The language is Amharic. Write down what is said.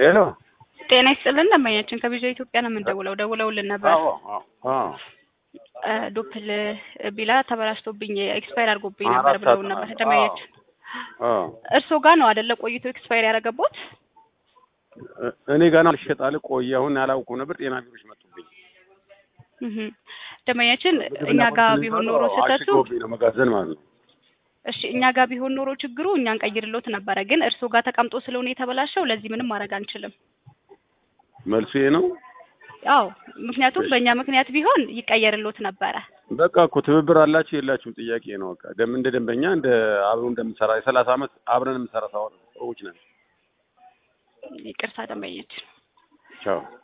ሄሎ ጤና ይስጥልን ደንበኛችን ከቪዛ ኢትዮጵያ ነው የምንደውለው። ደውለውልን ነበር። አዎ አዎ አዎ እ ዶፕል ቢላ ተበላሽቶብኝ ኤክስፓየር አድርጎብኝ አራት ነበር ብለውን ሰዓት ነበር ነው። ደንበኛችን። አዎ እርስዎ ጋር ነው አይደለ ቆይቶ ኤክስፓየር ያደረገቦት? እ- እኔ ገና ልሸጣል ቆየ አሁን ያላውቀው ነበር ጤና ቢሮች መጡብኝ እህ ደንበኛችን እኛ ጋር ቢሆን ኖሮ ስህተቱ አሽጎብኝ ነው መጋዘን ማለት ነው እሺ እኛ ጋር ቢሆን ኖሮ ችግሩ እኛ እንቀይርሎት ነበረ። ግን እርስዎ ጋር ተቀምጦ ስለሆነ የተበላሸው ለዚህ ምንም ማድረግ አንችልም። መልሱ ይሄ ነው አዎ ምክንያቱም በእኛ ምክንያት ቢሆን ይቀየርሎት ነበረ። በቃ እኮ ትብብር አላችሁ የላችሁም ጥያቄ ነው በቃ ደም እንደ ደንበኛ እንደ አብሮ እንደምሰራ የሰላሳ አመት አብረን የምሰራ ሰዎች ነን ይቅርታ ደንበኛችን ቻው